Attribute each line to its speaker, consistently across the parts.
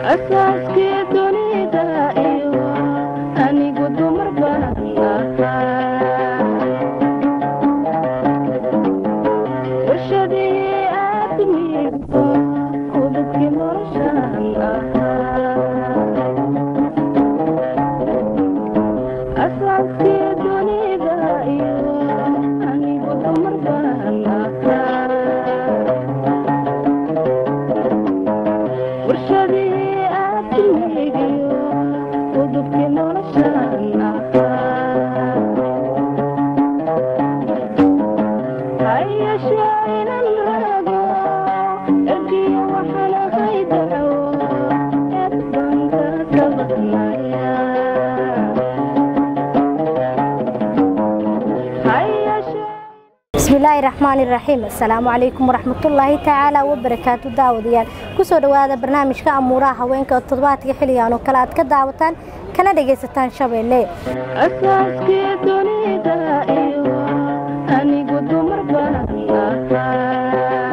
Speaker 1: asaaskii dunida iyo anigu dumar baan ahaa warshadii aadmigu udubkii noloshaan ahaa asaaskii dunida iyo anigu dumar baan ahaa warshadii aadmigiyo udubkii noloshaan ahaa hayashee inan rago ergiyo waxaan ahay daco eed baan ka sabadnaya hayashee
Speaker 2: bismillaahi raxmaani raxiim assalaamu calaykum waraxmatullaahi tacaala wabarakaatu daawadayaal kusoo dhowaada barnaamijka amuuraha haweenka oo toddobaadka xilligan oo kale aad ka daawataan kana dhagaysataan shabeelle
Speaker 1: asaaskii dunida iyo anigu dumar baan ahaa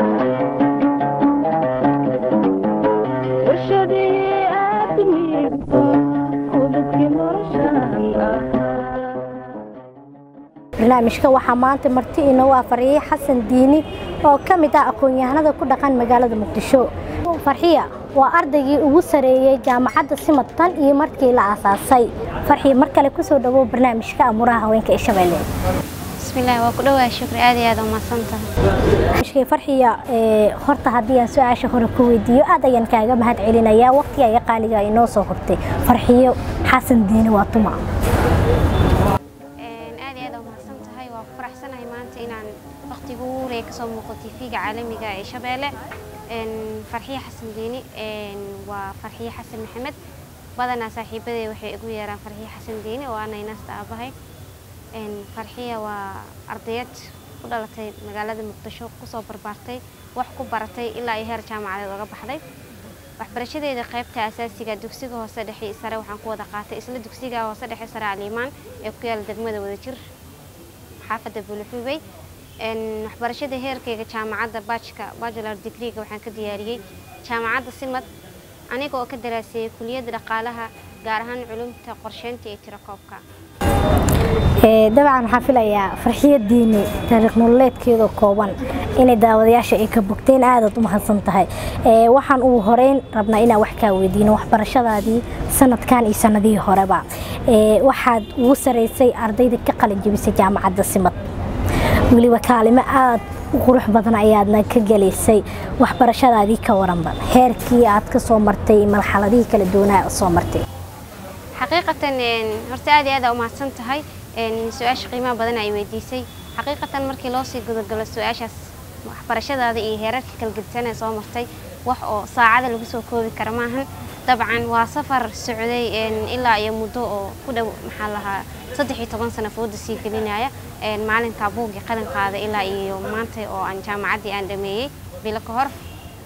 Speaker 1: warshadii aadmigu udubkii noloshaan ahaa
Speaker 2: barnaamijka waxaa maanta marti inoo afariyey xasan diini oo ka mid ah aqoon-yahanada ku dhaqan magaalada muqdisho farxiya waa ardaygii ugu sareeyey jaamacadda simad tan iyo markii la aasaasay farxiya mar kale kusoo dhawow barnaamijka amuuraha haweenka ee shabeelle
Speaker 3: bismillaah waa ku dhowaa shukri aad iyo aad u mahadsantahay
Speaker 2: barnaamijkii farxiya ee horta haddii aan su-aasha hore ku weydiiyo aad ayaan kaaga mahad celinayaa waqtiga iyo qaaliga ay noo soo hortay farxiyo xasan diini waa tuma
Speaker 3: Een, aad iyo aad u mahadsan tahay waa ku faraxsanahay maanta inaan waqtiga ugu horeeya kasoo muuqo tv-ga caalamiga ee shabeelle Een, farxiye xasan diini een, waa farxiye xasan maxamed badanaa saaxiibadey waxay igu yeeraan farxiye xasan diini oo ana inaasta aabahay Een, farxiya waa ardayad ku dhalatay magaalada muqdisho kusoo barbaartay wax ku baratay ilaa ay heer jaamacadeed oga baxday waxbarashadeeda qaybta asaasiga dugsiga hoose dhexe iyo sare waxaan ku wada qaatay isla dugsiga hoose dhexe sare aliimaan ee ku yaala degmada wadajir xaafadda bulxubey Een, waxbarashada heerkayga jaamacadda bajka bachelor degreega waxaan ka diyaariyey jaamacadda simad aniga oo ka daraaseeyey kuliyadda dhaqaalaha gaar ahaan culumta qorsheynta iyo tirakoobka
Speaker 2: Ee, dabcan waxaan filayaa farxiyo diini taariikh nololeedkeeda kooban inay daawadayaasha ay ka bogteen aadaad u mahadsan tahay Ee, waxaan ugu horeyn rabnaa inaan wax kaa weydiino waxbarashadaadii sanadkan iyo sanadihii horeba Ee, waxaad ugu saraysay ardayda ka qalin jebisay jaamacadda simad weliba kaalimo aad u qurux badan ayaadna ka gelaysay waxbarashadaadii ka waranba heerkii aad ka soo martay marxaladihii kala duwanaa soo martay
Speaker 3: xaqiiqatan een, horta aad iyo aad aa u mahadsan tahay een, su-aasha qiimaha badan ay weydiisay xaqiiqatan markii loo sii gudagalo su-aashaas waxbarashadaada iyo heerarka kala gedisan ee soo martay wax oo saacada lagu soo koobi kara maahan dabcan waa safar socday een, ilaa iyo muddo oo ku dhow maxaa lahaa saddex iyo toban sano fooda sii gelinaya een, maalinka buuggii qalin qaada ilaa iyo maanta oo aan jaamacaddii aan dhameeyey bilo ka hor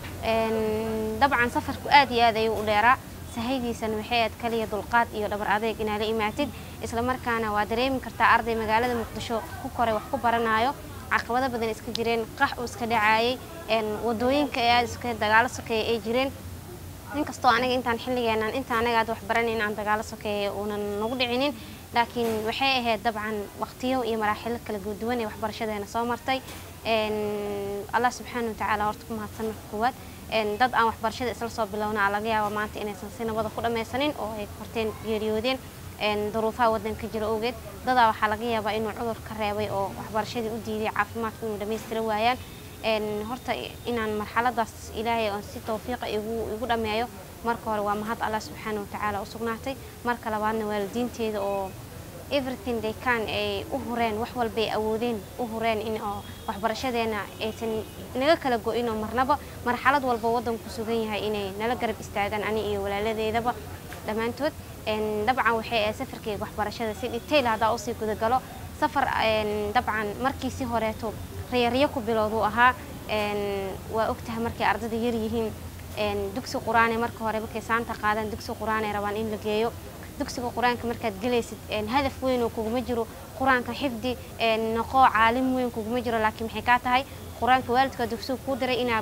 Speaker 3: Een, dabcan safarku aad iyo aad ayuu u dheeraa sahaydiisana waxay aad kaliya dulqaad iyo dhabar adeeg inaa la imaatid isla markaana waa dareemi kartaa arday magaalada muqdisho ku koray wax ku baranayo caqabado badan iska jireen qax uu iska dhacaayay een, wadooyinka ee aad iska dagaalo sokeeya ay jireen inkastoo aniga intaan xilligeenan inta anaga aad wax baranayn aan dagaalo sokeeya uunan nagu dhicinin laakiin waxay ahayd dabcan waqtiyo iyo maraaxilo kala duwan ee waxbarashadeena soo martay Een, allah subxaana watacaala horta ku mahadsan marka koowaad Een, dad aan waxbarashada isla soo bilowna aa laga yaaba maanta inaysan si nabada ku dhammaysanin oo ay horteen geeriyoodeen Een, duruufaha waddanka jira awgeed dadaa waxaa laga yaabaa inuu cudur ka reebay oo waxbarashadii u diiday caafimaadka inuu dhammaystira waayaan Een, horta inaan marxaladaas ilaahay oon si tawfiiqa igu igu dhammeeyo marka hore waa mahad allah subxaana watacaala u sugnaatay marka labaadna waalidiinteeda oo everything they can ay u hureen wax walba ay awoodeen u hureen in oo waxbarashadeena aysan naga kala go-in oo marnaba marxalad walba waddanku sugan yahay inay nala garab istaagaan ani iyo walaaladeedaba dhammaantood Een, dabcan waxay ahayd safarkayga waxbarashada si detail haddaa usii gudagalo safar een, dabcan markii si horeeto riyaryo ku bilowduu ahaa Een, waa ogtahay markay ardada yar yihiin een, dugsi qur-aane marka hore markay saanta qaadaan dugsi qur-aanay rabaan in la geeyo dugsiga qur-aanka markaad gelaysid een, hadaf weyn oo kuguma jiro qur-aanka xifdi een, noqo caalim weyn kuguma jiro laakiin maxay kaa tahay qur-aanka waalidka dugsiga kuu diray inaad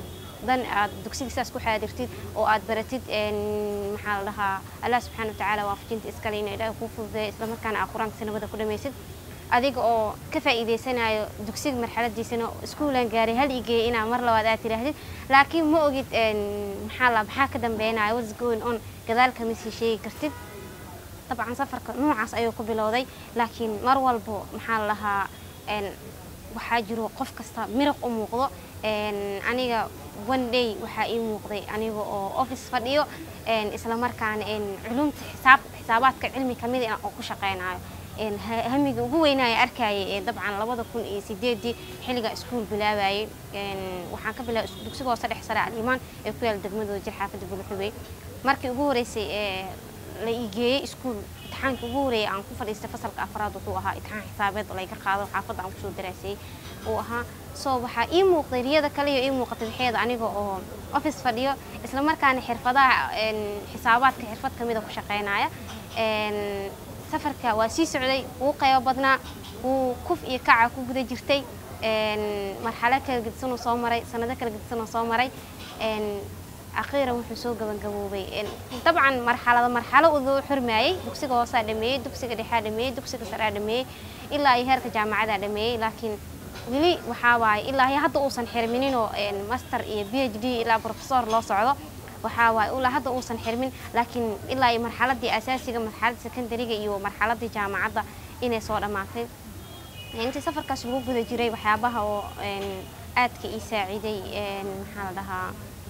Speaker 3: dan aad dugsiga sidaas ku xaadirtid oo aad baratid een, maxaa la dhahaa allah subxaana watacaala waafajinta iskale inuu ilaahay kuu fududeeyo islamarkaana aad qur-aanka sanabada ku dhamaysid adiga oo ka faa'iidaysanayo dugsiga marxaladiisana iskuulan gaaray hal igeey inaa mar labaad aad tidhaahdid laakiin ma ogid een, maxaa la maxaa ka dambeynaya what's going on gadaal kama sii sheegi kartid dabcan safarka noocaas ayuu ku bilowday laakiin mar walbo maxaa la lahaa een, waxaa jiro qof kasta miraq u muuqdo een, aniga one day waxaa ii muuqday aniga oo office fadhiyo een, isla markaana een, culumta xisaab xisaabaadka cilmi kamid ah oo ku shaqeynayo een, ha- hamiga ugu weynaya arkayay ee dabcan labada kun iyo sideedii xilliga iskuul bilaabayay een, waxaan ka bilaabay is- dugsiga hoose dhex sare alimaan ee ku yaala degmadooda jir xaafadda bulxubey markii ugu horeysay ee la ii geeyey iskuul imtixaankii ugu horeeyay aan ku fadhiistay fasalka afraad wuxuu ahaa imtixaan xisaabeed oo layga qaado xaafadda aan kusoo daraasayey uu ahaa soo waxaa ii muuqday riyada kale iyo ii muuqatay waxeeda aniga oo office fadhiyo isla markaana xirfadaha een, xisaabaadka xirfad kamida ku shaqeynaya een, safarka waa sii socday wuu qaybo badnaa wuu kuf iyo kaca ku guda jirtay een, marxalo kala gedisanoo soo maray sanado kala gedisanoo soo maray een, akhiiran wuxuu soo gabagaboobay een, dabcan marxalada marxalo uduu xurmayay dugsiga hoosaa dhameeyey dugsiga dhexaa dhameeyey dugsiga saraa dhameeyey ilaa iyo heerka jaamacadaa dhameeyey laakiin weli waxaa waaye ilaa iyo hadda uusan xirmininoo een, master iyo b h d ilaa professor loo socdo waxaa waaye ilaa hadda uusan xirmin laakiin ilaa iyo marxaladii asaasiga marxaladii secondariga iyo marxaladii jaamacadda inay soo dhammaatay intii safarkaas lagu guda jiray waxyaabaha oo een, aadka ii saaciiday een, maxaa la dhahaa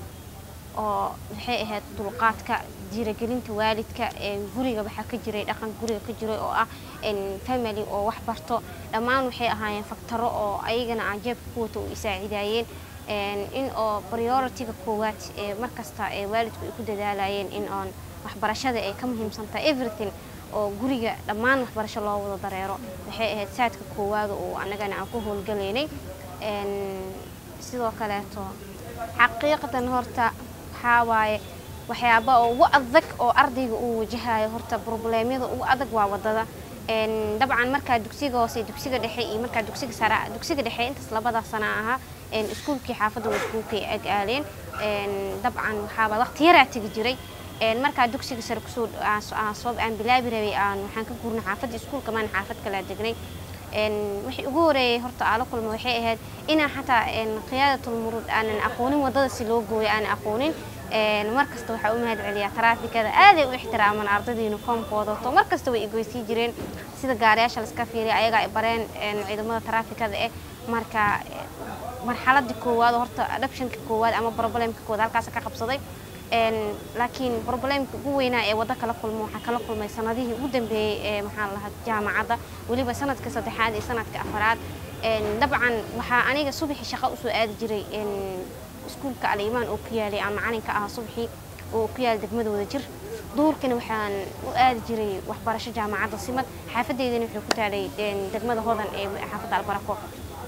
Speaker 3: oo waxay ahayd dulqaadka dhiirigelinta waalidka een, guriga waxaa ka jiray dhaqan guriga ka jiray oo ah een, family oo wax barto dhammaan waxay ahaayeen faktaro oo ayagana aan jeebka ku wato oo i saaciidayeen een, in oo priority-ga koowaad ee markasta ee waalidku ay ku dadaalayeen in oon waxbarashada ay ka muhiimsan tahay everything oo guriga dhammaan waxbarasho loo wada dareero waxay ahayd saadka koowaada oo annagana aan ku howlgalaynay een, sidoo kaleeto xaqiiqatan horta waxaa waaye waxyaaba oo ugu adag oo ardayga uu wajahayo horta probleemyada ugu adag waa wadada een, dabcan markaa dugsiga hoose iyo dugsiga dhexe iyo markaa dugsiga sare dugsiga dhexe intaas labada sana ahaa een, iskuulkii xaafadda waa iskuulkay ag aaleen een, dabcan waxaaba waqti yaraa tegi jiray een, markaa dugsiga sare kusoo aan soo- aan soo aan bilaabi rabay aan waxaan ka guurnay xaafadda iskuulka maan xaafad kalaa degnay een, wixii ugu horeeyay horta aan la kulmo waxay ahayd inaan xataa een, qiyaadatul muruud aanan aqoonin wadada si loo gooyo aanan aqoonin een, mar kasta waxaa u mahad celiyaa taraafikada aaday u ixtiraaman ardayda uniformkooda wato mar kasta way igoysii jireen sida gaariyaasha laska fiiriya ayagaa ay bareen een, ciidamada taraafikada eh marka eh, marxaladii koowaad oo horta adoptionka koowaad ama problemka koowaad halkaas ka qabsaday een, laakiin problemka ugu weynaa ee waddo kala kulmo waxaa kala kulmay sanadihii ugu dambeeyey ee maxaa la lahaa jaamacadda weliba sanadka saddexaad iyo sanadka afaraad een, dabcan waxaa aniga subaxii shaqo usoo aadi jiray een, iskuulka alimaan oo ku yaalay aan macalinka ahaa subaxii oo ku yaala degmada wada jir duurkina waxaan u aadi jiray waxbarasho jaamacadda simad xaafadeydana waxay ku taalay een, degmada hodan ee xaafadda albarako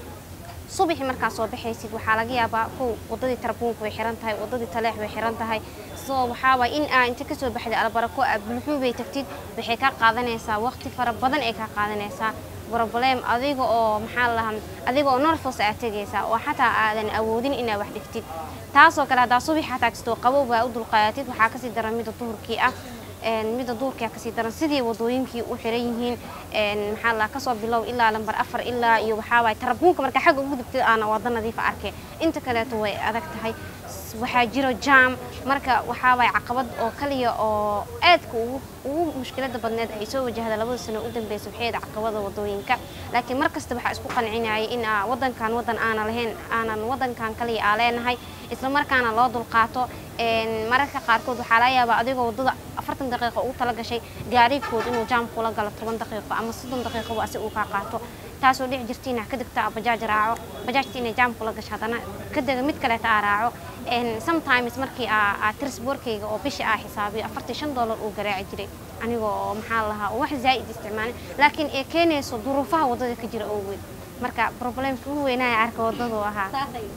Speaker 3: subaxii markaa soo baxaysid waxaa laga yaabaa kow wadadii tarbuunka way xiran tahay wadadii taleex way xiran tahay soo waxaa waay in aa inta kasoo baxday albarako aad bulxuu bay tagtid waxay kaa qaadanaysaa waqti fara badan ay kaa qaadanaysaa problem adiga oo maxaa la lahaa adiga oo nervous aad tegaysaa oo xataa aadan awoodin inaad wax dhigtid taasoo kale haddaa subax xataa kastoo qabow baa u dulqaadatid waxaa kasii daran mida duhurkii ah een, mida duurkaa kasii daran sidii wadooyinkii u xiran yihiin een, maxaa la kasoo bilow ilaa lambar afar ilaa iyo waxaa waay tarabuunka marka xagga ugu dubtid aana wada nadiifa arkay inta kaleeto way adag tahay S- waxaa jiro jam marka waxaa waay caqabad oo kaliya oo aadka ugu ugu mushkilada badneed ay soo wajahda labada sano u dambeysay waxay ahayd caqabada wadooyinka laakiin mar kasta waxaa isku qancinayay in aa wadankan wadan aanan lahayn aanan wadankan kaliya aa leenahay isla markaana loo dulqaato een, mararka qaarkood waxaa laga yaabaa adigoo wadada afartan daqiiqo ugu tala gashay gaarigood inuu jaam kula galo toban daqiiqo ama soddon daqiiqoba asi uu kaa qaato taasoo dhici jirta inaa ka degta bajaaj raaco bajaajta inay jaam kula gasho haddana ka dega mid kaleeta aa raaco een, sometimes markii aa aa trisborkayga oo bisha aa xisaabiyo afartan shan dollar uu garaaci jiray anigoo oo maxaa la lahaa oo wax zaa'id isticmaalin laakiin ee keenayso duruufaha wadada ka jira awgeed marka problemka ugu weynaya arka wadadu ahaa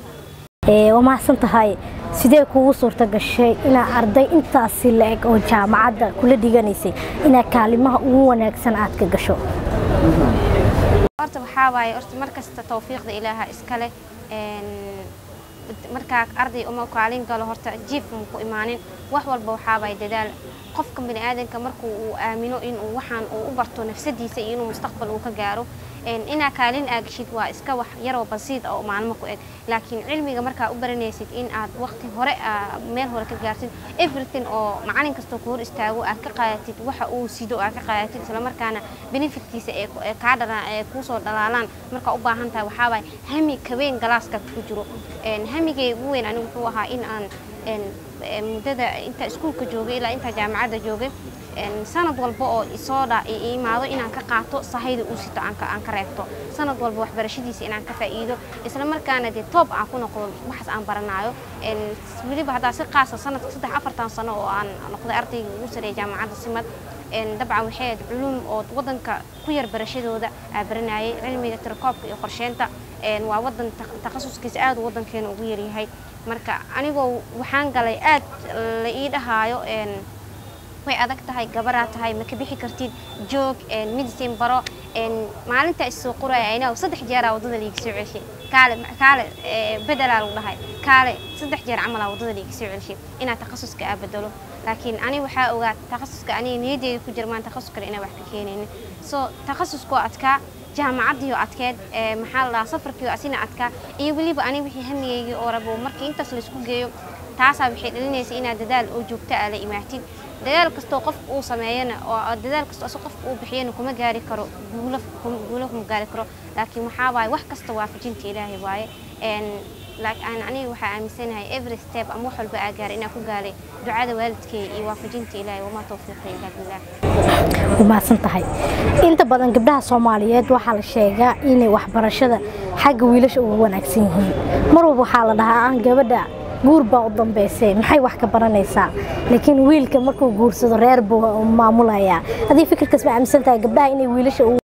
Speaker 2: Ee, waa mahadsan tahay sidee kugu suurta gashay inaa arday intaasi la-eg oo jaamacadda kula dhiganaysay inaa kaalimaha ugu wanaagsan aad ka gasho
Speaker 3: horta waxaa waaye horta mar kasta tawfiiqda ilaaha iska leh een, markaa arday uma kaalin galo horta jiif ma ku imaanin wax walba waxaabay dadaal qofka bini aadanka markuu uu aamino inuu waxaan uu u barto nafsadiisa iyo inuu mustaqbal uu ka gaaro een, inaa kaalin aagashid waa iska wax yaroo basiid ah oo maalmo ku eg laakiin cilmiga markaa u baranaysid in aad waqti hore aa meel hore ka gaartid everything oo macalin kastoo ku hor istaago aad ka qaadatid waxa uu sido aad ka qaadatid islamarkaana benefitkiisa ee ee kaa dhala ee kuusoo dhalaalaan markaa u baahan tahay waxaawaay hami kabeen galaaska ku jiro een, hamigay ugu weyn anigu wuxuu ahaa in aan een, ee, muddada inta iskuulka joogay ilaa inta jaamacadda joogay een, sanad walba oo isoo dha i imaado inaan ka qaato sahayda uu sito aan ka aan ka reebto sanad walba waxbarashadiisa inaan ka faa'iido isla markaana dee toob aan ku noqdo waxaas aan baranaayo een, weliba haddaa si qaasa sanadka saddex afartan sano oo aan noqday ardayga ugu sareeya jaamacadda simad een, dabcan waxay ahayd culuum oo wadanka ku yar barashadooda aa baranayay cilmiga tirakoobka iyo qorsheynta een, waa wadan ta- takhasuskiisa aad uu wadankeena ugu yaryahay marka anigoo waxaan galay aad la ii dhahaayo een, way adag tahay gabaraa tahay ma ka bixi kartid joog een, medicine baro een, maalinta issoo qoraya aynaw saddex jeeraa waddada liiga soo celshay kaale kaale ee, bedelaa lagu dhahay kaale saddex jeer camalaa waddada liiga soo celshay inaad takhasuska aa bedelo laakiin ani waxaa ogaa takhasuska aniga niyadeyda ku jira maan takhasus kale inaan wax ka keenaynin so takhasuskoo adkaa jaamacaddiioo adkeed ee, maxaa la dhahaa safarkiioo asina adkaa iyo weliba ani wixii hamigeygii oo rabo markii intaas laysku geeyo taasaa waxay dhalinaysa inaad dadaal oo joogto aa la imaatid dadaal kastoo qof uu sameeyana oo dadaal kastoo asoo qof uu bixiyana kuma gaari karo guulo kum- guulo kuma gaari karo laakiin waxaa waaye wax kasta waafajinta ilaahay waaye een laakiin aan aniga waxaa aaminsanahay every step ama wax walba aa gaaray inaan ku gaaray ducada waalidkay iyo waafajinta ilaahay wamaa tawfiiqa ilaa billah
Speaker 2: u mahadsan tahay inta badan gabdhaha soomaaliyeed waxaa la sheegaa inay waxbarashada xagga wiilasha ugu wanaagsan yihiin mar walba waxaa la dhahaa aan gabadha guur baa u dambeysay maxay wax ka baranaysaa laakiin wiilka markuu guursado reer buu maamulayaa haddii fikirkaas ma aaminsan tahay gabdhaha inay wiilasha ugu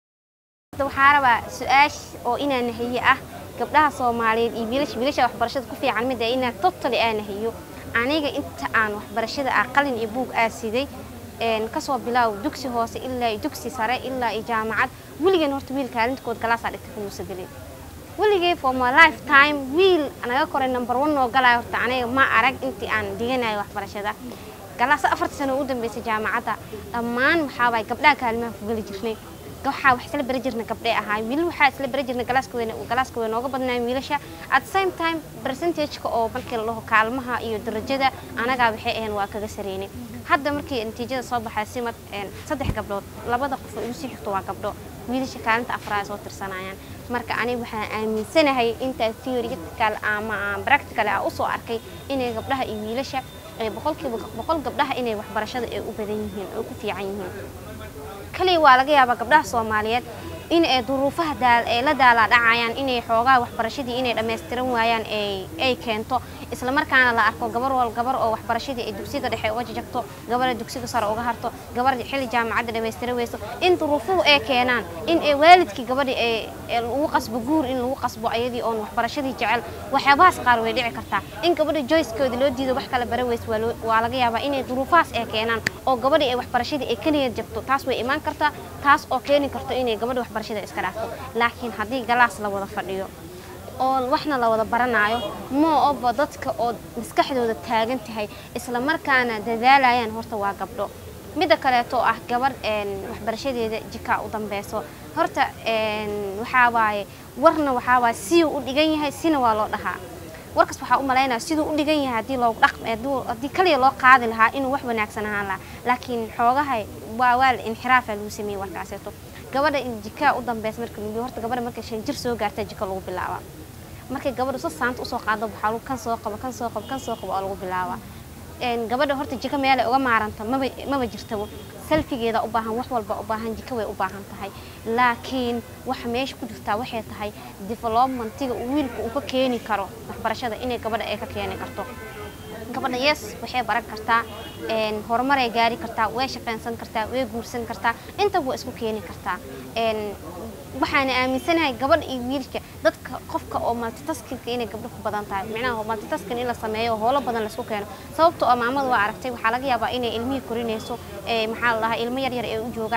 Speaker 3: Hadda waxaa rabaa su-aash oo inaan nahiye ah gabdhaha soomaaliyeed iyo wiilasha wiilasha waxbarashada ku fiican mid ah inaan totally aan nahiyo aniga inta aan waxbarashada ah qalin iyo buug aa siday een kasoo bilaaw dugsi hoose ilaa iyo dugsi sare ilaa iyo jaamacad weligeen horta wiil kaalintakood galaasaa dhigta kumuusa gelin weligay for my lifetime wiil naga koray number one oo galaya horta aniga ma arag intii aan dhiganayo waxbarashada galaas afarta sano u dambeysay jaamacadda dhammaan waxaa waay gabdhaha kaalimaha ku geli jirnay waxaa wax isla bari jirna gabdhay ahaay wiil waxaa isla bari jirna galaaska weyn galaaska weyn nooga badnaayeen wiilasha at the same time percentage-ka oo markii la dhaho kaalmaha iyo darajada anagaa waxay ahayn waa kaga sareynay hadda markii natiijada soo baxay simad een, saddex gabdhood labada qof oo igu sii xigto waa gabdho wiilasha kaalinta afraad ay soo tirsanayaan marka aniga waxaan aaminsanahay intaa theoretical ama aan practical ah usoo arkay inay gabdhaha iyo wiilasha ay boqolkiiba boqol gabdhaha inay waxbarashada ay u badan yihiin oo ku fiican yihiin kaliya waa laga yaabaa gabdhaha soomaaliyeed in ay duruufaha daal ay la daalaa dhacayaan inay xoogaa waxbarashadii inay dhammaystiran waayaan ay ay keento isla markaana la arko gabar wal gabar oo waxbarashadii ay dugsiga dhexe uga jajabto gabadha dugsiga sare uga harto gabar xilli jaamacadda dhammaystiran weyso in duruufuhu ay keenaan in ay waalidkii gabadhii ay ay lagu qasbo guur in lagu qasbo ayadii oon waxbarashadii jecel waxyaabahaas qaar way dhici kartaa in gabadha joycekoodii loo diido wax kala bara weys waa loo- waa laga yaabaa inay duruufahaas ay keenaan oo gabadhii ay waxbarashadii ay ka niyad jabto taas way imaan kartaa taas oo keeni karto inay gabadha waxbarashada iska dhaafto laakiin haddii galaas la wada fadhiyo oo waxna la wada baranaayo moo oba dadka oo maskaxdooda taagan tahay isla markaana dadaalayaan horta waa gabdho midda kaleeto oo ah gabar een, waxbarashadeeda jikaa u dambeyso horta een, waxaa waaye warna waxaa waaye siyuu u dhigan yahay sina waa loo dhahaa warkaas waxaa u malaynaya siduu u dhigan yahay haddii loogu dhaq hadduu- haddii kaliya loo qaadi lahaa inuu wax wanaagsan ahaan lahaa laakiin xoogahay waa waa la inxiraafa lagu sameeyey warkaaseeto gabadha in jikaa u dambeysa marka lagu horta gabadha markay shan jir soo gaarta jika lagu bilaabaa markay gabadha si saanta usoo qaado waxaa lagu kan soo qabo kan soo qabo kan soo qabo oo lagu bilaabaa een, gabadha horta jiko meelay uga maaranta maba maba jirtabo selfigeeda u baahan wax walba u baahan jiko way u baahan tahay laakiin waxa meesha ku jirtaa waxay tahay developmentiga uu wiilka uu ka keeni karo waxbarashada inay gabadha ay ka keeni karto gabadha yes waxay baran kartaa een, horumaray gaari kartaa way shaqaynsan kartaa way guursan kartaa intaba waa isku keeni kartaa een, waxaana aaminsanahay gabadha iyo wiilka dadka qofka oo multitaskinka inay gabdho ku badan tahay micnaha multitasking in la sameeyo oo howlo badan laisku keeno sababtoo oo maamada waa aragtay waxaa laga yaabaa inay ilmihii korinayso ee maxaa la dhahaa ilmo yar yar ay u joogaan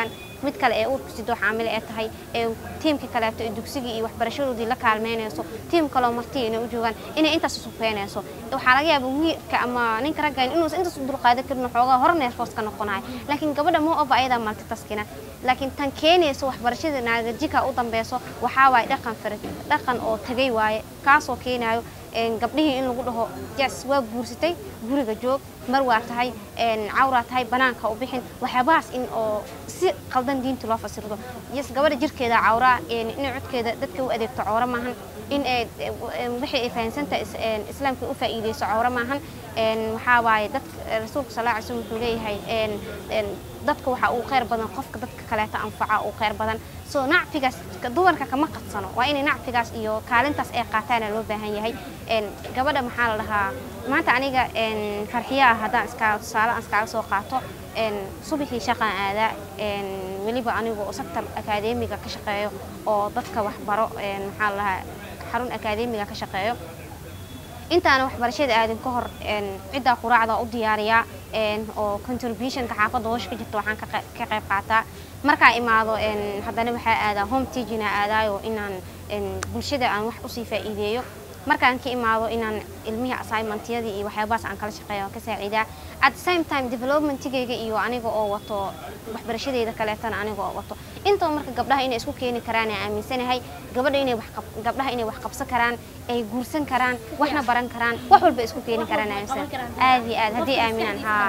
Speaker 3: mid kale ee uurka sidoo xaamile ee tahay ee tiimka kaleeto ee dugsigii iyo waxbarashadoodii la kaalmeynayso tiim kaloo marti inay u joogaan inay intaas sufeynayso waxaa laga yaabaa wiilka ama ninka raggan inuusan intaas u dulqaadan karin xoogaa hore neerfoos ka noqonayo laakiin gabadha moo oba ayadaa multitaskina laakiin tan keenaysa waxbarashada naagajika u dambeyso waxaa waaye dhaqan fara dhaqan oo tagay waaye kaasoo keenayo een, gabdhihii in lagu dhaho yes waa guursatay guriga joog mar waa tahay een, cawraa tahay banaanka u bixin waxyaabahaas in oo si qaldan diinta loo fasirdo yes gabadha jirkeeda cawraa een, in codkeeda dadka u adeegto cawro maahan in ay een, wixii ay fahansantahay is- een, islaamka u faa'iideyso cawro maahan een, waxaa waaye dad rasuulka sal alla alay slam wuxuu leeyahay een, een, dadka waxa uu khayr badan qofka dadka kaleeta anfaca uu khayr badan so nacfigaas ka- dumarka kama qadsano waa inay nacfigaas iyo kaalintaas ay qaataana loo baahan yahay een, gabadha maxaa la dhahaa maanta aniga een, farxiya ah haddaan iska tusaale aan iskaaga soo qaato een, subaxii shaqaan aadaa een, weliba anigu sector akadeemiga ka shaqeeyo oo dadka waxbaro een, maxaa la dhahaa xarun akadeemiga ka shaqeeyo intaana waxbarashada aadin ka hor een, ciddaa quraacda u diyaariyaa een, oo contributionka xaafadda hoosha ka jirta waxaan ka qe- ka qayb qaataa markaa imaado een, haddana waxaa aadaa home teaching aa aadaayo inaan een, bulshada aan wax usii faa'iideeyo markaan ka imaado inaan ilmihii assignmentyadii iyo waxyaabahaas aan kala shaqeeyo aan ka saaciidaa at the same time developmentigayga iyo aniga oo wato waxbarashadeyda kaleetana aniga oo wato intaba marka gabdhaha inay isku keeni karaan aan aaminsanahay gabadha inay wax qab- gabdhaha inay wax qabsan karaan ay guursan karaan waxna baran karaan wax walba isku keeni karaan aaminsan aad iyo aad haddii aaminaan haa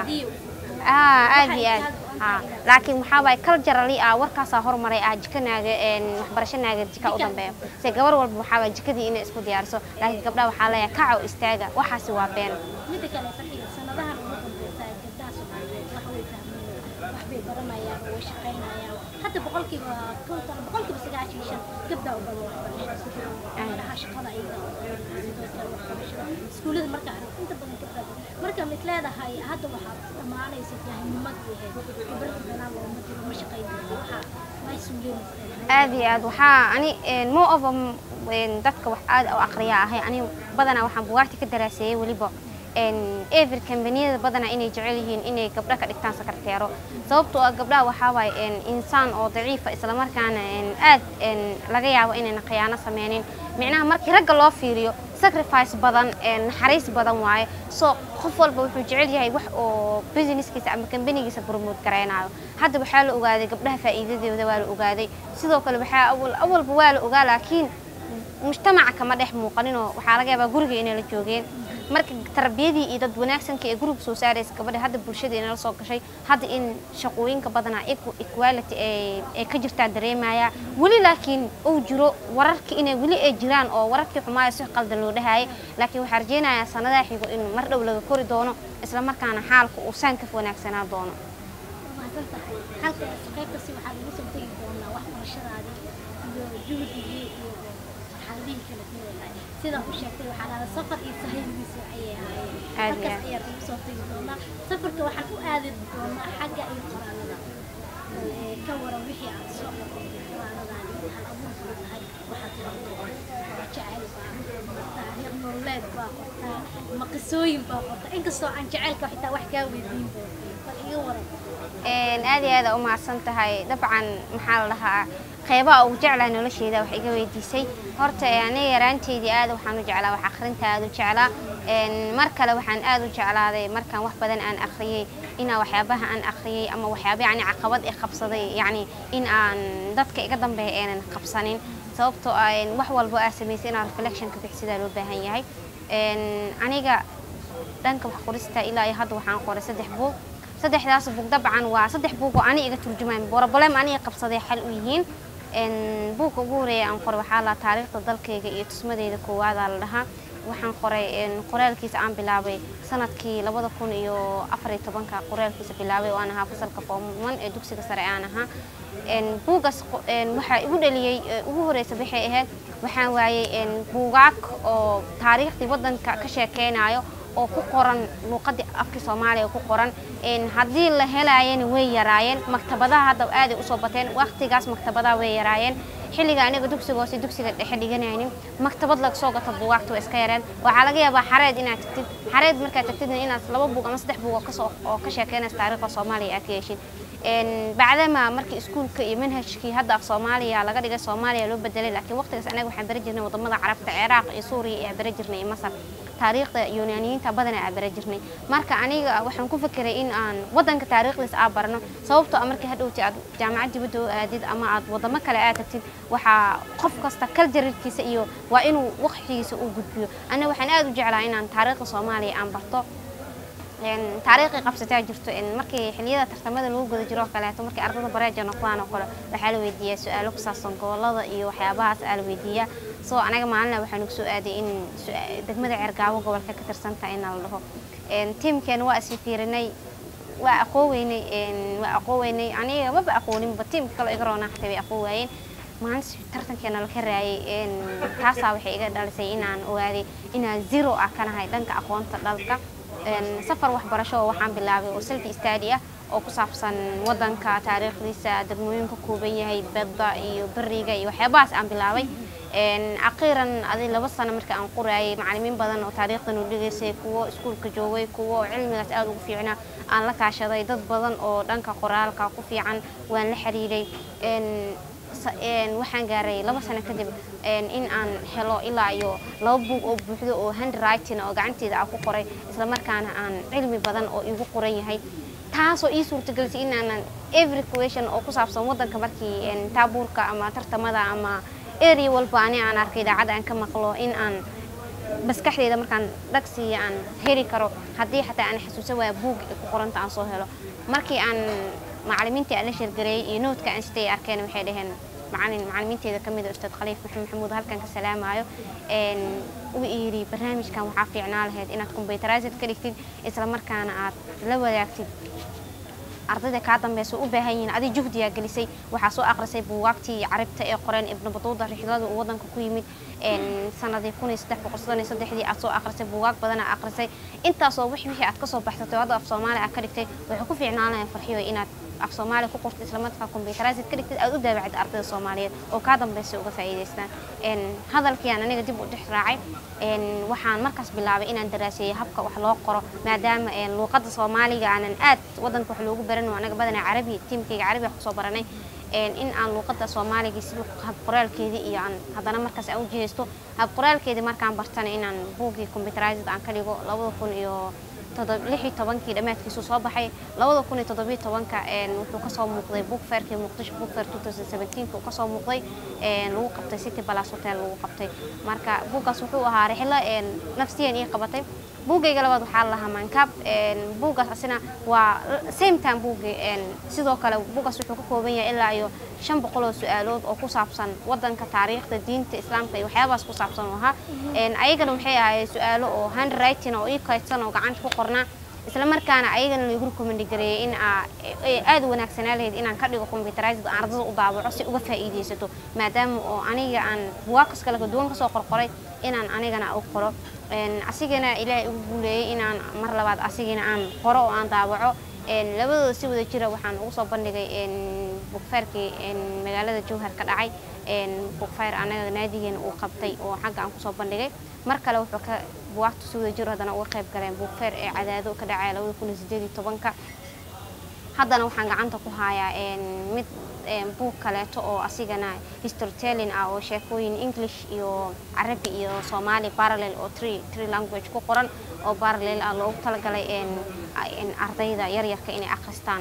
Speaker 3: aa aad iyo aad haa laakiin waxaa waaye culturally ah warkaasaa hormaray ah jikanaaga een waxbarashanaaga jika u dambeeyo se gabar walba waxaa waaye jikadii inay isku diyaariso laakiin gabdhaha waxaa leeyahay kaco istaaga waxaasi waa been
Speaker 2: midda kale farxiga sanadahan ugu dambeysa gabdhaha soomaaliyeed wax way fahmayaan wax bay baranayaan oo way shaqaynayaan hadda boqolkiiba konton boqolkiiba sagaashan iyo shan gabdhaa u badan waxbarashada gabdhaha shaqada ayaga oo badan sidoo kale waxbarashada iskuullada marka arag inta badan gabdhaa marka mid leedahay hadda waxaad dhammaanaysa jaahilnimadii ahayd gabdhaha banaan looma jiro ma shaqayn karto waxaa way suuleynaysaa
Speaker 3: aad iyo aad waxaa ani een, more of a een, dadka wax aad u aqriya ahay ani badanaa waxaan bugaagta ka daraaseeyey weliba een, every kambaniyada badanaa inay jecel yihiin inay gabdho ka dhigtaan sakarteero sababtoo ah gabdhaha waxaa waaye een, insaan oo daciifa islamarkaana een, aad een, laga yaabo inayna khiyaano sameynin micnaha markii ragga loo fiiriyo sacrifice badan een, naxariis badan waaye so qof walba wuxuu jecel yahay wax oo businesskiisa ama kambanigiisa promote garaynayo hadda waxaa la ogaaday gabdhaha faa'iidadooda waa la ogaaday sidoo kale waxaa awal awalba waa la ogaa laakiin mujtamaca kama dhex muuqaninoo waxaa laga yaabaa guriga inay la joogeen marka tarbiyadii iyo dad wanaagsanka ee guriga soo saaraysa gabadha hadda bulshada inala soo gashay hadda in shaqooyinka badanaa equ- equality ay ay ka jirtaa dareemaya weli laakiin uu jiro wararkii inay weli ay jiraan oo wararkii xumaayo si qaldan loo dhahaayay laakiin waxaa rajeynayaa sanadaha xigo in mar dhow laga kori doono islamarkaana xaalka uu saan ka wanaagsanaa doono
Speaker 2: mahadsan tahay halkaas qaybtasi waxaa lagu soo tegi doonaa waxbarashadaadii iyo juhdigii iyo xaaladihii kala duwanaa sidaa u sheegtay waxaa dhahda safar iyo sahaydiisa ayay ahaayeen
Speaker 3: Aad iyo
Speaker 2: halkaas
Speaker 3: aad.
Speaker 2: ayaa lagu soo tegi doonaa safarka waxaan u aadi doonaa xagga iyo qoraalada Ee, ka waran wixii aad soo qortay qoraaladaani hal abuurka tahay waxaad qortay jecel baa taariikh nololeed baa qortaa ma qisooyin baa qortaa inkastoo aan jecelka xitaa wax kaa weydiin doono bal iga waran
Speaker 3: Een, aad iyo aad aa u mahadsan tahay dabcan maxaa la dhahaa qeybaha ugu jeclahay nolosheeda wax iga weydiisay horta ee, aniga yaraanteydii aad waxaan u jeclaa wax akhrinta aad u jeclaa Een, mar kale waxaan aad u jeclaaday markaan wax badan aan akhriyey inaa waxyaabaha aan akhriyey ama waxyaaba yani caqabad i qabsaday yacni in aan dadka iga dambeeya aanan qabsanin sababtoo ah een, wax walbo aa samaysay inaa reflection ka bixisadaa loo baahan yahay Een, aniga dhanka wax qorista ilaa iyo hadda waxaan qoray saddex buug saddexdaas buug dabcan waa saddex buug oo ani iga turjumaan problem aniga qabsaday xal u yihiin Een, buugga ugu horeeya aan qoray waxaa la taariikhda dalkayga iyo tusmadeyda koowaada la dhahaa waxaan qoray een, qoraalkiisa aan bilaabay sanadkii labada kun iyo afar iyo tobanka qoraalkiisa bilaabay oo aan ahaa fasalka form one ee dugsiga sare aan ahaa Een, buuggaas qo- een, waxaa igu dhaliyey ee, ugu horeysa waxay ahayd waxaan waayey een, buugaag oo taariikhdii waddanka ka sheekeynayo oo ku qoran luuqadii afka soomaaliya ku qoran Een, haddii la helaayana way yaraayeen maktabadaha hadda aaday usoo bateen waqtigaas maktabadaha way yaraayeen xilliga aniga dugsiga hoose dugsiga dhexe dhiganaynin maktabad laga soo gato buugaagta waa iska yareen waxaa laga yaabaa xareed inaad tagtid xareed markaad tagtidna inaad laba buug ama saddex buug oo kasoo oo ka sheekeynaysa taariikhda soomaaliya aad ka yeeshid Een, bacdama markii iskuulka iyo manhajkii hadda af soomaaliya laga dhigay soomaaliya loo bedelay laakiin waqtigaas anaga waxaan bari jirnay wadamada carabta ciraaq iyo suuriya iyo bari jirnay iyo masar taariikhda yunaaniyiinta badana aa bari jirnay marka aniga waxaan ku fikiray in aan wadanka taariikhdiisa aa barno sababtoo ah markii hadhowti aad jaamacad dibadda u aadid ama aad wadamo kale aad tagtid waxaa qof kasta kaljararkiisa iyo waa inuu waqtigiisa u gudbiyo aniga waxaan aad u jeclaa inaan taariikhda soomaaliya aan barto een taariikhii qabsataa jirto in markii xilliyada tartamada lagu guda jiro oo kaleeto markii ardada bareeja noqdaan oo kale waxaa la weydiiyaa su-aalo ku saabsan gobolada iyo waxyaabahaas aa la weydiiyaa soo anaga maalina waxaa nagu soo aaday in su- degmada ceergaabo gobolka ka tirsantaha in la dhaho Een, tiimkeena waa isla fiirinay waa aqooweynay een, waa aqooweynay aniga maba aqooninba tiimka kale iga roonaa xataa bay aqoon waayeen maalinta tartankeena la ka raayay een, taasaa waxay iga dhalisay inaan ogaaday inaan zero ah ka nahay dhanka aqoonta dhalka Een, safar waxbarasho oo waxaan bilaabay oo self study ah oo ku saabsan wadanka taariikhdiisa degmooyinka kooban yahay badda iyo beriga iyo waxyaabahaas aan bilaabay Een, akhiiran adi laba sano marka aan qoraayay macallimiin badan oo taariikhdan u dhigaysay kuwo iskuulka joogay kuwo cilmigaas aad ugu fiicnaa aan la kaashaday dad badan oo dhanka qoraalka ku fiican waan la xiriiray Een, sa- een, waxaan gaaray laba sano kadib een, in aan helo ilaa iyo laba buug oo buuxdo oo handwriting oo gacanteeda aan ku qoray isla markaana aan cilmi badan oo igu qoran yahay taasoo ii suurtagelisay in aanan every question oo ku saabsan wadanka markii een, taabuurka ama tartamada ama area walba ani aan arkay idaacadda aan ka maqlo in aan maskaxdeyda markaan dhagsiya aan heli karo haddii xataa aan xasuusan waaya buug ay ku qoranta aan soo helo markii aan macallimiintii aan la sheergareeyey iyo noodka aan sitay arkeen waxay dhaheen macallin macallimiinteeda ka mid ah ustaad khaliif maxamed maxamuud halkan ka salaamayo een u yidhi barnaamijkan waxaa fiicnaa lahayd inaad computerized ka dhigtid isla markaana aad la wadaagtid ardayda kaa dambeysa u baahan yihiin adi juhdiyaa gelisay waxaa soo aqrisay buugaagtii carabta ee qoreen ibnu batuuda rixlada uu wadanka ku yimid een sanadii kun iyo saddex boqol soddon iyo saddexdii aad soo aqrisay buugaag badan aa aqrisay intaasoo wixii wixii aad kasoo baxsatay oo hadda af soomaali aad ka dhigtay waxay ku fiicnaan lahayn farxiyo inaad af soomaali ku qortid isla markaa computerized ka dhigtid aad u daabacid ardayda soomaaliyeed oo kaa dambeysay uga faa'iidaystaan een hadalkiiaan aniga dib u dhex raacay een waxaan markaas bilaabay inaan daraaseeyo habka wax loo qoro maadaama een luuqadda soomaaliga aanan aad wadanka wax loogu baran oo anaga badanaa carabi tiimkayga carabi wax kusoo baranay een in aan luuqadda soomaaliga si hab qoraalkeedii iyo aan haddana markaas aan u jihaysto hab qoraalkeedii markaan bartana inaan buuggii computerized aan ka dhigo labada kun iyo todob- lix iyo tobankii dhammaadkiisu soo baxay labada kun iyo toddobiyo tobanka een wuxuu kasoo muuqday book fairkii muqdisho book fair 2017 uu kasoo muuqday een lagu qabtay city palace hotel lagu qabtay marka buuggaas wuxuu ahaa rixlo een nafsiyan ii qabatay buuggayga labaad waxaa la lahaa mankab een buuggaas asina waa same time buuggi een sidoo kale buuggaas wuxuu ka kooban yahay ilaa iyo shan boqol oo su-aalood oo ku saabsan wadanka taariikhda diinta islaamka iyo waxyaabahaas ku saabsan oo ahaa een ayagana waxay ahaayeen su-aalo oo handwriting oo ii kaydsan oo gacanta ku qornaa isla markaana ayagana lagu recommend gareeyay in aa ay aad u wanaagsanaa lahayd inaan ka dhigo computerized aan ardada u daabaco si uga faa'iidaysato maadaama oo aniga aan buugaagkas kale kaduwan kasoo qorqoray inaan anigana u qoro een asigana ilaahay ugu guuleeyey inaan mar labaad asigana aan qoro oo aan daabaco een labadooda si wada jira waxaan ugu soo bandhigay een bugfayrkii een magaalada jowhar ka dhacay een bugfayr anaga naadigeena uu qabtay oo xagga aan kusoo bandhigay mar kale wuxuu ka buwaagta si wada jiro haddana uga qayb galeen bugfayr ee cadaado ka dhacaya labada kun iyo sideed iyo tobanka haddana waxaan gacanta ku hayaa een mid een buug kaleeto oo asigana historytelling ah oo sheekooyin english iyo carabi iyo soomaali parallel oo three three language ku qoran oo parallel ah loogu talagalay een een ardayda yaryarka inay akhristaan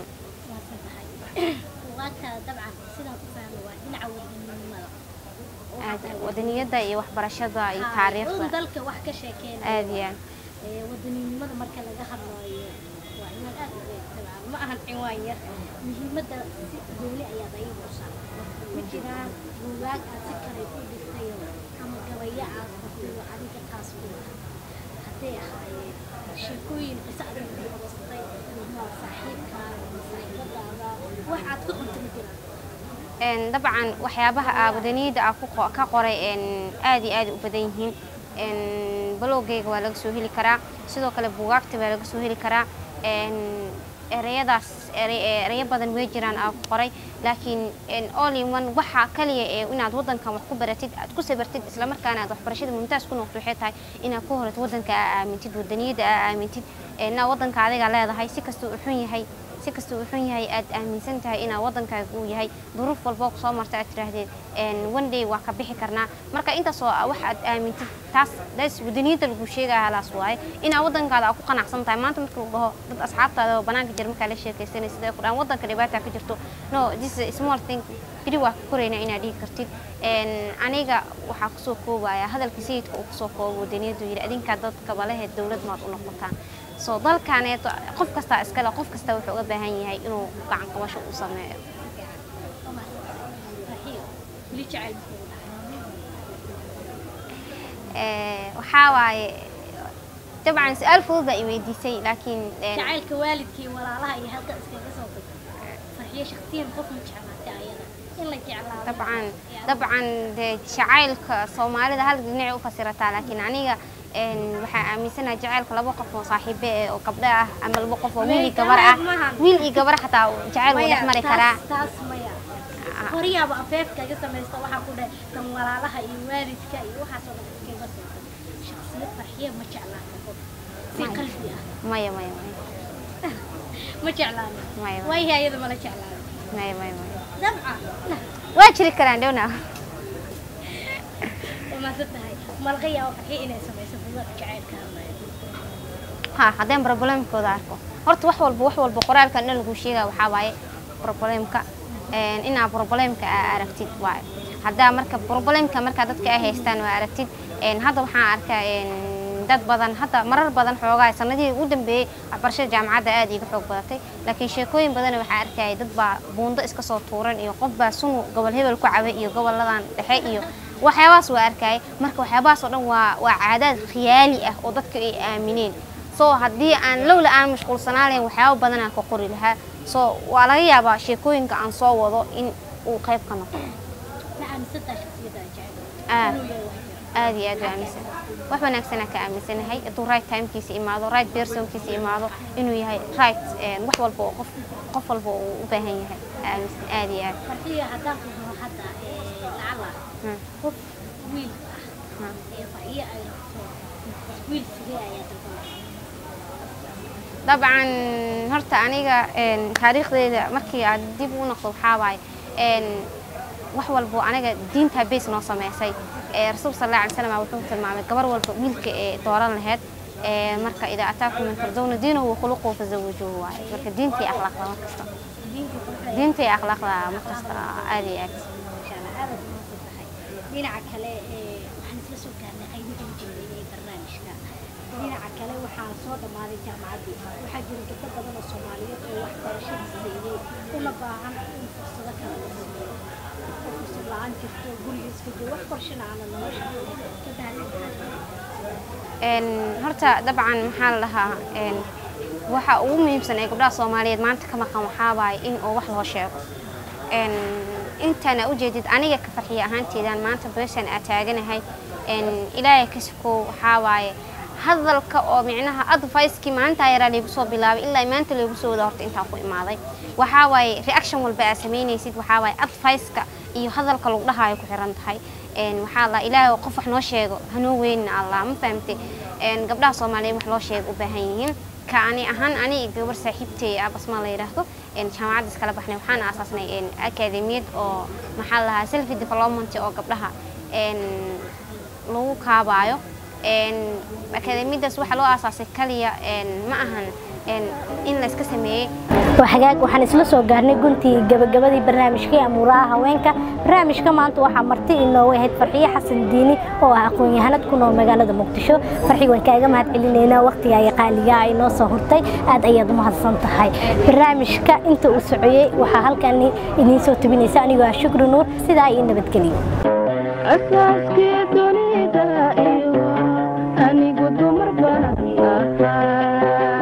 Speaker 2: buugaagtaada dabcan sidaan ku fahmo waa dhinaca wadaninimada
Speaker 3: aad wadaniyada iyo waxbarashada iyo taariikhda
Speaker 2: dalka wax ka sheekeynaya
Speaker 3: aad iyo aad
Speaker 2: ee wadaninimada marka laga hadlayo waa inaan aad u weyn dabcan ma ahan cinwaan yar muhiimadda si gooni ayaad ayagu u saartay ma jiraan buugaag aad si kale u dhigtayo ama gabayo aad qortayo adiga taas ku hadday ahaayeen sheekooyin qiso adiga ku qabsatay ama saaxiibkaaga ama saaxiibadaada wax aad ka qorta ma jiraan
Speaker 3: een dabcan waxyaabaha aa wadaniyada aa ku qo- ka qoray een aad iyo aad u badan yihiin een balowgayga waa laga soo heli karaa sidoo kale buugaagta baa laga soo heli karaa een ereyadaas erey- ereyo badan way jiraan aa ku qoray laakiin een, all in one waxa kaliya ee inaad wadankan wax ku baratid aad ku sabartid islamarkaana aad waxbarashada mumtaas ku noqoto waxay tahay inaad ku horato wadanka aa aamintid wadaniyada aa aamintid ee, inaad wadanka adiga leedahay si kastuu u xun yahay si kastuu u xun yahay aad aaminsan tahay inaad wadankaaga uu yahay duruuf walboo kusoo marta aad tiraahdeen een, one day waa ka bixi karnaa marka intaasoo ah wax aad aamintid taas daas wadaniyada lagu sheegaya halaas waaye inaad wadankaada aad ku qanacsan tahay maanta marka lagu dhaho dad asxaabtaada oo banaanka jira markaa la sheekaysanaysid ay ku dhahaan wadanka dhibaata ka jirto no this is a small thing biri waa ka korayna inaad dhihi kartid Een, aniga waxaa kusoo koobaya hadalka sayidka uu kusoo koobo wadaniyadu yidhi adinkaa dadka balehe dowlad maad u noqotaan soo dalkaaneeto qof kastaa iskale qof kasta wuxuu uga baahan yahay inuu gacan qabasho u sameeyo Ee, waxaa waaye dabcan su-aal fudud baa i weydiisay laakiin een,
Speaker 2: jacaylka waalidkii walaalaha iyo halka iskaga soo tag farxiyo shakhsiyan qof ma jeclaatay ayada in la jeclaado
Speaker 3: dabcan dabcan dee jacaylka soomaalida hal dhinacay u fasirataa laakiin aniga een, waxaa aaminsanahay jacaylka laba qof oo saaxiibe eh, oo gabdho ah ama laba qof oo wiil iyo gabar ah wiil iyo gabar xataa jacayl wuu dhex mari karaa
Speaker 2: taas maya horiyaaba afeefkaga samaysta waxaa ku dhahay kan walaalaha iyo waalidka iyo waxaasoo dhan iskaga soo tag shakhsiyad farxiya ma jeclaata qof si
Speaker 3: Maya.
Speaker 2: qalbi ah
Speaker 3: maya maya maya
Speaker 2: ma jeclaana
Speaker 3: maya
Speaker 2: waayahay ayada mala jeclaana
Speaker 3: maya maya maya
Speaker 2: dabcan
Speaker 3: waa jiri karaan dhowna
Speaker 2: umaasan tahay malaga yaabo farxiya inay samayso buugaag jacaylka hadlaya
Speaker 3: ha haddeen problemkooda arko horta wax walba wax walba qoraalkan dhan lagu sheegaya waxaa waaye problemka een, inaa problemka aa aragtid waaye haddaa marka problemka markaa dadka ay haystaan waa aragtid een, hadda waxaan arkaa een, dad badan hadda marar badan xoogaa sanadihii ugu dambeeyey waxbarashada jaamacadda aad iga xoog badatay laakiin sheekooyin badan waxaa arkayay dad baa buundo iska soo tuuran iyo qof baa sunu gobol hebel ku cabay iyo goboladan dhexe iyo waxyaabahaas waa arkayay marka waxyaabahaas oo dhan waa waa caadaad khiyaali ah oo dadka ay aamineen so haddii aan lowla aan mashquulsanaa lahayn waxyaabo badan aan ka qori lahaa so waa laga yaabaa sheekooyinka aan soo wado in uu qayb ka noqdo
Speaker 2: ma aaminsantahay shakhsiyadda ay jecel
Speaker 3: Ah.
Speaker 2: inuu yahay wax jira
Speaker 3: aad iyo aad u aaminsan wax wanaagsanaa ka aaminsanahay hadduu right timekiisa imaado right personkiisa imaado inuu yahay right een, wax walba oo qof qof walba uu u baahan yahay aaminsan aad iyo aad
Speaker 2: farxiya haddaan ku dhaho hadda ee, lacala
Speaker 3: Hmm.
Speaker 2: qof wiil ah
Speaker 3: Hmm.
Speaker 2: ee farxiyo ay rabto wiil sidee ayaa dalbanaya
Speaker 3: dabcan horta aniga een, taariikhdeyda markii aad dib u noqdo waxaa waaye een, wax walbo aniga diinta base noo sameysay ee rasuulka sal alla alay slam wuxuu tilmaamay gabar walba wiilka ee dooran laheyd ee marka idaa ataakum min tardawna diinahu wa khuluquhu fazawijuuhu waaye marka diinta iyo akhlaaqda mar kasta
Speaker 2: diinka quruxda
Speaker 3: diinta iyo akhlaaqda mar kasta aad iyo aad
Speaker 2: insha allah aad aad umahadsan tahay dhinaca kale ee, waxaan isla soo gaarnay qaybihii ugu dambeeyay ee barnaamijka dhinaca kale waxaa soo dhammaaday jaamacaddii waxaa jira gabdho badan oo soomaaliyeed oo waxbarashada siiyey una baahan in fursado kale la siiyo oo fursad la-aan jirto guriga iska joogo wax qorshana aana nolosha gabdhaha
Speaker 3: een horta dabcan maxaa la dhahaa een waxa ugu muhiimsan ee gabdhaha soomaaliyeed maanta ka maqan waxaa waaye in oo wax loo sheego een intana ujeedid aniga ka farxiya ahaanteedaan maanta beeshan aa taaganahay een ilaahay ka sikow waxaa waaye hadalka oo micnaha advice-kii maalintaa yaraa laygu soo bilaabay ilaa maanta laygu soo wada horta intaan ku imaaday waxaa waaye reaction walba aad samaynaysid waxaa waaye advice-ka iyo hadalka lagu dhahaayo ku xiran tahay een waxaa la ilaahay oo qof wax noo sheego hanoo weynina allah ma fahamtay een gabdhaha soomaaliyeed wax loo sheego u baahan yihiin ka ani ahaan ani iyo gabar saaxiibtay ah basma la yidhaahdo een jaamacadda iskala baxnay waxaan aasaasnay een akademiyad oo maxaa la dhahaa self development oo gabdhaha een lagu kaabaayo een akademiyadaas waxaa loo aasaasay kaliya een ma ahan een in la iska sameeyey
Speaker 2: waa xagaag waxaan isla soo gaarnay guntii gabagabadii barnaamijkii amuuraha haweenka barnaamijka maanta waxaa marti inoogu ahayd farxiyo xasan diini oo ah aqoon-yahanad ku nool magaalada muqdisho farxi waan kaaga mahad celinaynaa waqtiga iyo qaaliga ay noo soo hurtay aad ayaad u mahadsan tahay barnaamijka inta uu socoyey waxaa halkan idiin soo tubinaysa anigoo ah shukri nuur sidaa iyo nabadgelyo
Speaker 1: asaaskii dunida iyo anigu dumar baan ahaa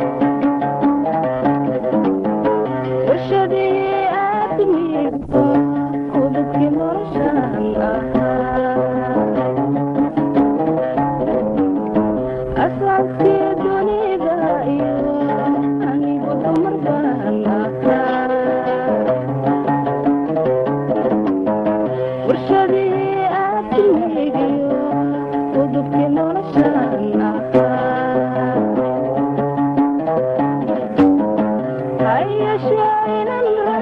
Speaker 1: warshadii aadmigu udubkii noloshaan ahaa asaaskii dunida iyo anigu dumar dumar baan ahaa warshadii aadkinigiyo udubkii noloshaan ahaa hayashee inan